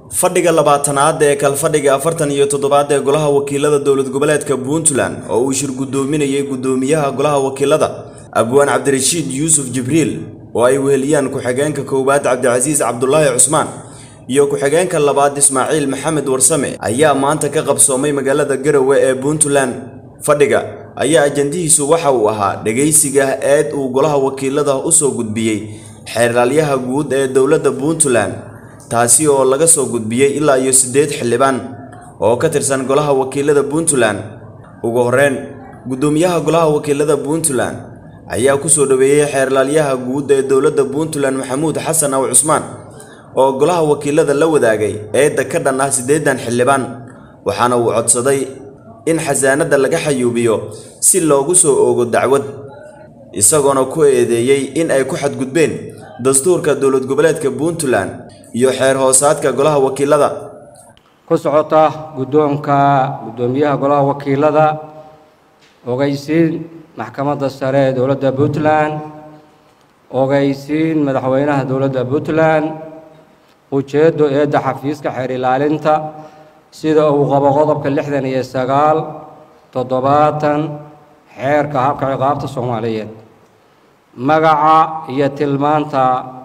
fadhiga labaatanaad ee kalfadhiga afartan iyo toddobaad ee golaha wakiilada dowlad goboleedka puntland oo uu shir guddoominayay guddoomiyaha golaha wakiilada abwaan cabdirashiid yuusuf jibriil oo ay weheliyaan ku-xigeenka koowaad cabdicasiis cabdulaahi cusmaan iyo ku-xigeenka labaad ismaaciil maxamed warsame ayaa maanta ka qabsoomay magaalada garowe ee puntland fadhiga ayaa ajandihiisu waxa uu ahaa dhegaysiga eed uu golaha wakiilada u soo gudbiyey xeerlaalyaha guud ee dowladda puntland taasi oo laga soo gudbiyey ilaa iyo siddeed xildhibaan oo ka tirsan golaha wakiilada puntland ugu horreyn guddoomiyaha golaha wakiilada puntland ayaa ku soo dhoweeyey xeerlaalyaha guud ee dowladda puntland maxamuud xasan aw cusmaan oo golaha wakiilada la wadaagay eedda ka dhan ah siddeedan xildhibaan waxaana uu codsaday in xasaanadda laga xayuubiyo si loogu soo oogo dacwad isagoona ku eedeeyey in ay ku xadgudbeen dastuurka dowlad goboleedka puntland iyo xeer hoosaadka golaha wakiilada ku socota guddoonka guddoomiyaha golaha wakiilada ogeysiin maxkamadda sare ee dowladda puntland ogeysiin madaxweynaha dowladda puntland ujeeddo eedda xafiiska xeer ilaalinta sida uu qabo qodobka lixdan iyo sagaal toddobaatan xeerka habka ciqaabta soomaaliyeed magaca iyo tilmaanta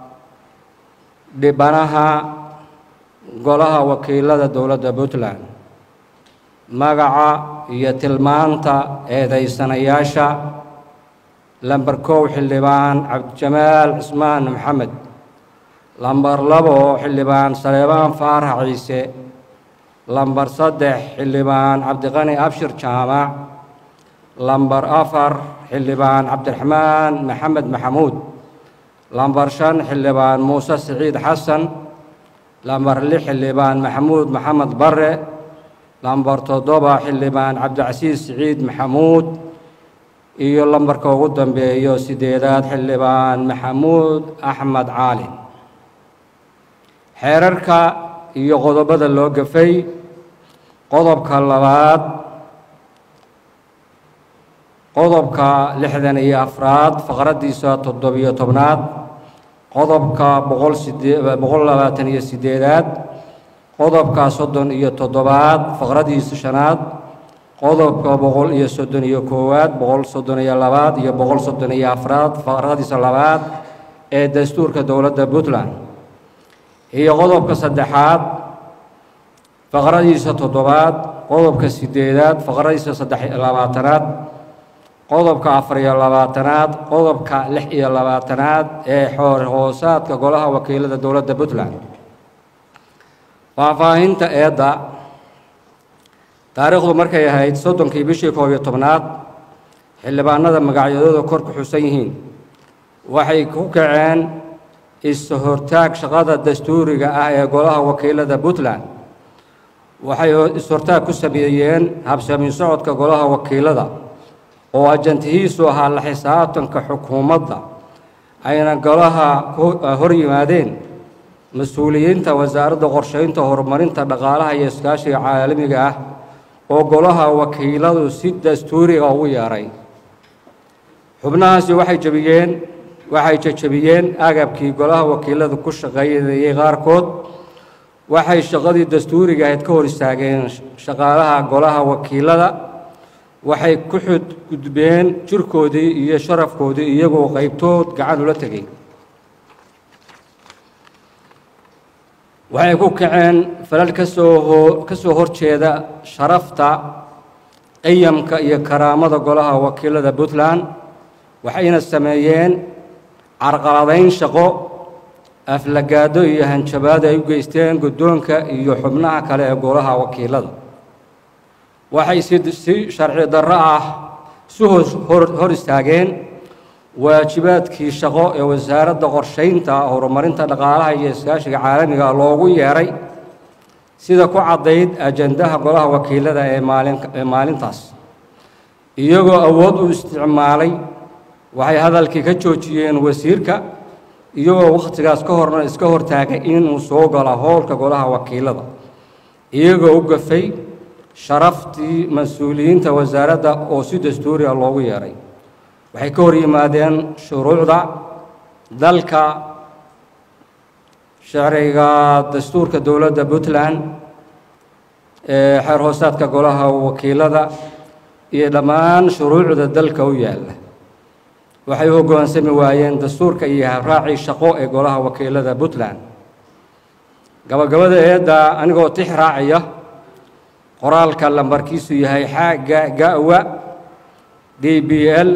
dhibanaha golaha wakiilada dowladda puntland magaca iyo tilmaanta eedaysanayaasha lamber kow xildhibaan cabdijamaal cismaan maxamed lamber labo xildhibaan saleebaan faarax ciise lamber saddex xildhibaan cabdiqani abshir jaamac lamber afar xildhibaan cabdiraxmaan maxamed maxamuud lamber shan xildhibaan muuse siciid xasan lamber lix xildhibaan maxamuud maxamed bare lamber toddoba xildhibaan cabdicasiis siciid maxamuud iyo lambarka ugu dambeeyo sideedaad xildhibaan maxamuud axmed caalin xeerarka iyo qodobada loo gafay qodobka labaad qodobka lixdan iyo afraad faqraddiisa toddobiyo tobnaad qodobka boqol sidee boqol labaatan iyo sideedaad qodobka soddon iyo toddobaad faqraddiisa shanaad qodobka boqol iyo soddon iyo koowaad boqol soddon iyo labaad iyo boqol soddon iyo afraad faqradiisa labaad ee dastuurka dowladda puntland iyo qodobka saddexaad faqradiisa toddobaad qodobka sideedaad faqradiisa saddex iyo labaatanaad qodobka afar iyo labaatanaad qodobka lix iyo labaatanaad ee xoor hoosaadka golaha wakiilada dowladda puntland faahfaahinta eedda taariikhdu markay ahayd soddonkii bishii koob iyo tobnaad xildhibaanada magacyadooda kor ku xusan yihiin waxay ku kaceen is-hortaag shaqada dastuuriga ah ee golaha wakiilada puntland waxay is-hortaag ku sameeyeen habsami socodka golaha wakiilada oo ajantihiisu ahaa la xisaabtanka xukuumadda ayna golaha hor yimaadeen mas-uuliyiinta wasaaradda qorsheynta horumarinta dhaqaalaha iyo iskaashiga caalamiga ah oo golaha wakiiladu si dastuuriga ugu yeeray xubnahaasi waxay jebiyeen waxay jejebiyeen agabkii golaha wakiiladu ku shaqaynayay qaarkood waxay shaqadii dastuuriga ahayd ka hor istaageen shaqaalaha golaha wakiilada waxay ku xudgudbeen jirkoodii iyo sharafkoodii iyagoo qaybtood gacan ula tegay waxay ku kaceen falal kasoo ka soo horjeeda sharafta qiyamka iyo karaamada golaha wakiilada puntland waxayna sameeyeen carqaladayn shaqo aflagaado iyo hanjabaad ay u geysteen guddoonka iyo xubnaha kale ee golaha wakiilada waxay si si sharci darro ah si hor istaageen waajibaadkii shaqo ee wasaaradda qorshaynta horumarinta dhaqaalaha iyo iskaashiga caalamiga loogu yeeray sida ku caddayd ajandaha golaha wakiilada ee maalin ee maalintaas iyagoo awood u isticmaalay waxay hadalkii ka joojiyeen wasiirka iyagoo wakhtigaas ka horna iska hortaagay inuu soo galo howlka golaha wakiilada iyagoo u gafay sharaftii mas-uuliyiinta wasaaradda oo si dastuuriga loogu yeeray waxay ka hor yimaadeen shuruucda dalka sharciga dastuurka dowladda puntland ee xeer hoosaadka golaha wakiilada iyo dhammaan shuruucda dalka u yaalla waxay u hoggaansami waayeen dastuurka iyo habraacii shaqo ee golaha wakiilada puntland gabagabada eedda anigoo tix raacaya qoraalka lambarkiisu yahay xaaga gawa d b l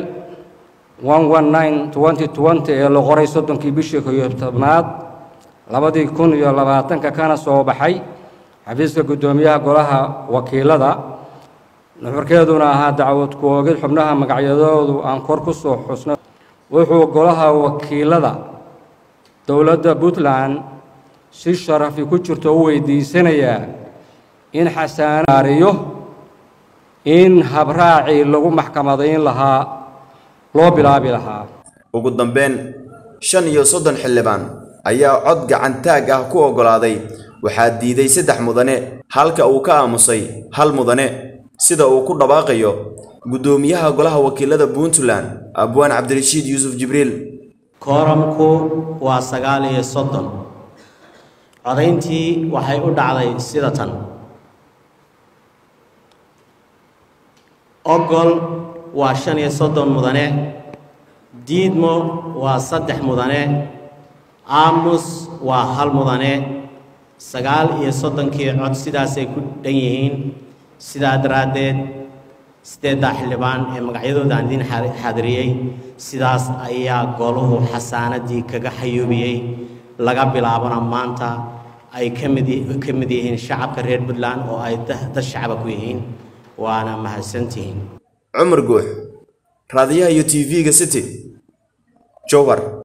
ee la qoray soddonkii bishii koyo tobnaad labadii kun iyo labaatanka kana soo baxay xafiiska guddoomiyaha golaha wakiilada nuxurkeeduna ahaa dacwad ku-oogid xubnaha magacyadoodu aan kor ku soo xusno wuxuu golaha wakiilada dowladda puntland si sharafi ku jirto u weydiisanayaa in xasaanaariyo in habraacii lagu maxkamadayn lahaa loo bilaabi lahaa ugu dambeyn shan iyo soddon xildhibaan ayaa cod gacantaag ah ku oggolaaday waxaa diiday saddex mudane halka uu ka aamusay hal mudane sida uu ku dhawaaqayo guddoomiyaha golaha wakiilada puntland abwaan cabdirashiid yuusuf jibriil kooramku waa sagaal iyo soddon codayntii waxay u dhacday sida tan ogol waa shan iyo soddon mudane diidmo waa saddex mudane aamus waa hal mudane sagaal iyo soddonkii cod sidaasay ku dhan yihiin sidaa daraaddeed siddeeddaa xildhibaan ee magacyadooda aan idiin xaadiriyey sidaas ayaa goluhu xasaanadii kaga xayuubiyey laga bilaabana maanta ay ka mid ka mid yihiin shacabka reer puntland oo ay dad shacaba ku yihiin waana mahadsantihiin cumar guux raadiyaha iyo t v-ga city jowhar